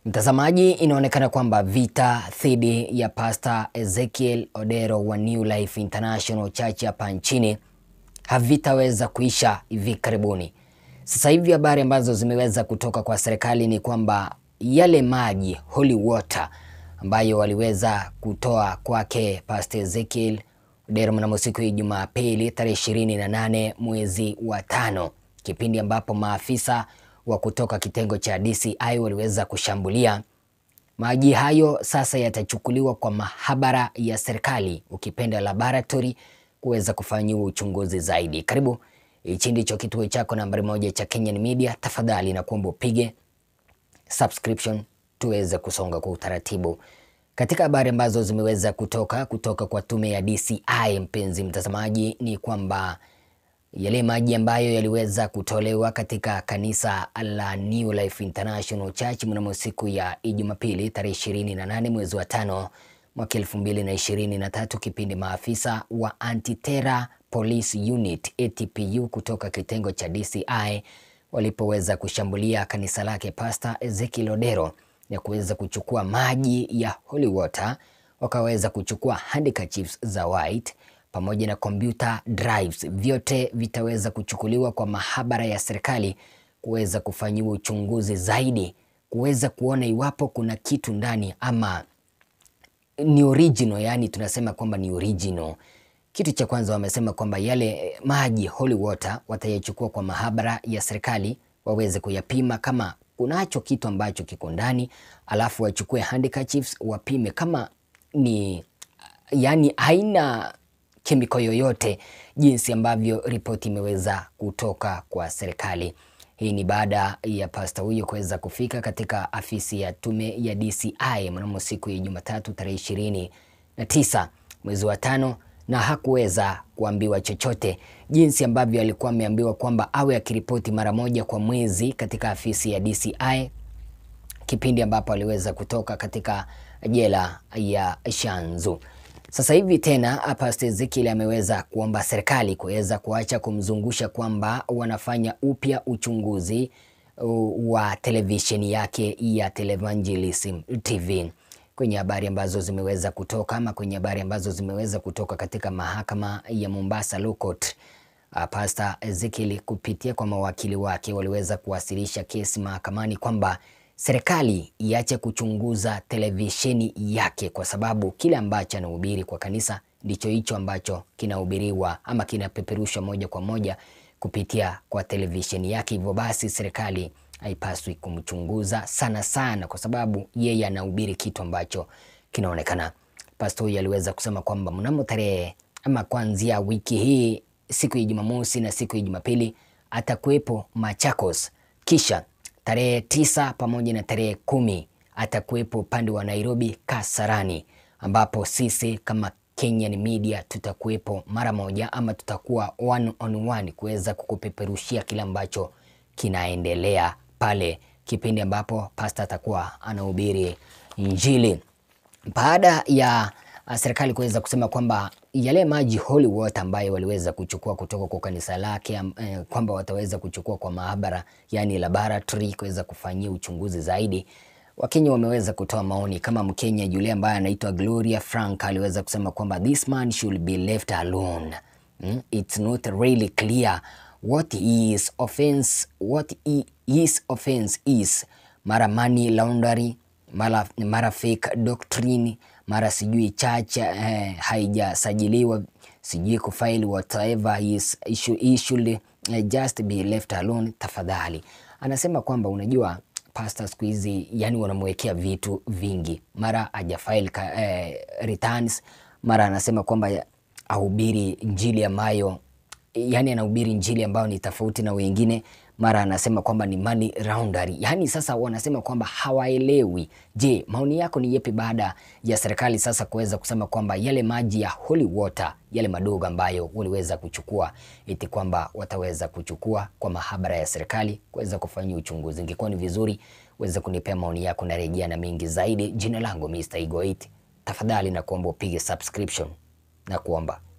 Mtazamaji, inaonekana kwamba vita dhidi ya Pastor Ezekiel Odero wa New Life International Church hapa nchini havitaweza kuisha hivi karibuni. Sasa hivi habari ambazo zimeweza kutoka kwa serikali ni kwamba yale maji holy water ambayo waliweza kutoa kwake Pastor Ezekiel Odero mnamo siku ya Jumapili tarehe ishirini na nane mwezi wa tano, kipindi ambapo maafisa wa kutoka kitengo cha DCI waliweza kushambulia maji hayo. Sasa yatachukuliwa kwa mahabara ya serikali, ukipenda laboratory, kuweza kufanyiwa uchunguzi zaidi. Karibu, hichi ndicho kituo chako nambari moja cha Kenyan Media. Tafadhali na kuomba upige subscription tuweze kusonga kwa utaratibu katika habari ambazo zimeweza kutoka kutoka kwa tume ya DCI. Mpenzi mtazamaji, ni kwamba yale maji ambayo yaliweza kutolewa katika kanisa la New Life International Church mnamo siku ya Jumapili tarehe 28 mwezi wa tano mwaka 2023, kipindi maafisa wa Anti-Terror Police Unit ATPU kutoka kitengo cha DCI walipoweza kushambulia kanisa lake Pastor Ezekiel Odero na kuweza kuchukua maji ya holy water, wakaweza kuchukua handkerchiefs za white pamoja na computer drives, vyote vitaweza kuchukuliwa kwa mahabara ya serikali kuweza kufanyiwa uchunguzi zaidi, kuweza kuona iwapo kuna kitu ndani ama ni original, yani tunasema kwamba ni original. Kitu cha kwanza wamesema kwamba yale maji holy water watayachukua kwa mahabara ya serikali waweze kuyapima kama kunacho kitu ambacho kiko ndani, alafu wachukue handkerchiefs wapime kama ni yani haina kemiko yoyote, jinsi ambavyo ripoti imeweza kutoka kwa serikali. Hii ni baada ya pasta huyo kuweza kufika katika afisi ya tume ya DCI mnamo siku ya Jumatatu tarehe ishirini na tisa mwezi wa tano, na hakuweza kuambiwa chochote, jinsi ambavyo alikuwa ameambiwa kwamba awe akiripoti mara moja kwa mwezi katika afisi ya DCI, kipindi ambapo aliweza kutoka katika jela ya Shanzu. Sasa hivi tena Pastor Ezekiel ameweza kuomba serikali kuweza kuacha kumzungusha kwamba wanafanya upya uchunguzi wa televisheni yake ya Televangelism TV. Kwenye habari ambazo zimeweza kutoka ama kwenye habari ambazo zimeweza kutoka katika mahakama ya Mombasa Law Court, Pastor Ezekiel kupitia kwa mawakili wake waliweza kuwasilisha kesi mahakamani kwamba serikali iache kuchunguza televisheni yake kwa sababu kile ambacho anahubiri kwa kanisa ndicho hicho ambacho kinahubiriwa ama kinapeperushwa moja kwa moja kupitia kwa televisheni yake. Hivyo basi serikali haipaswi kumchunguza sana sana, kwa sababu yeye anahubiri kitu ambacho kinaonekana. Pastor huyu aliweza kusema kwamba mnamo tarehe ama kuanzia wiki hii siku ya Jumamosi na siku ya Jumapili atakuwepo Machakos, kisha tarehe tisa pamoja na tarehe kumi atakuwepo upande wa Nairobi Kasarani, ambapo sisi kama Kenyan Media tutakuwepo mara moja ama tutakuwa one on one kuweza kukupeperushia kile ambacho kinaendelea pale, kipindi ambapo pasta atakuwa anahubiri Injili. Baada ya serikali kuweza kusema kwamba yale maji holy water ambayo waliweza kuchukua kutoka kwa kanisa lake eh, kwamba wataweza kuchukua kwa maabara yani laboratory kuweza kufanyia uchunguzi zaidi. Wakenya wameweza kutoa maoni kama Mkenya yule ambaye anaitwa Gloria Frank aliweza kusema kwamba this man should be left alone. Hmm? It's not really clear what his offense, what his offense is. Mara money laundering, mara, mara fake doctrine mara sijui church eh, haijasajiliwa sijui kufaili whatever is issue, he should eh, just be left alone tafadhali. Anasema kwamba unajua pastor siku hizi yani wanamwekea vitu vingi, mara hajafaili eh, returns, mara anasema kwamba ahubiri injili ambayo yani anahubiri injili ambayo ni tofauti na wengine mara anasema kwamba ni money laundering. Yaani sasa wanasema kwamba hawaelewi. Je, maoni yako ni yepi baada ya serikali sasa kuweza kusema kwamba yale maji ya holy water yale madogo ambayo waliweza kuchukua eti kwamba wataweza kuchukua kwa mahabara ya serikali kuweza kufanyia uchunguzi. Ingekuwa ni vizuri uweze kunipea maoni yako na rejea na mengi zaidi. Jina langu Mr. Igo 8. Tafadhali na kuomba upige subscription na kuomba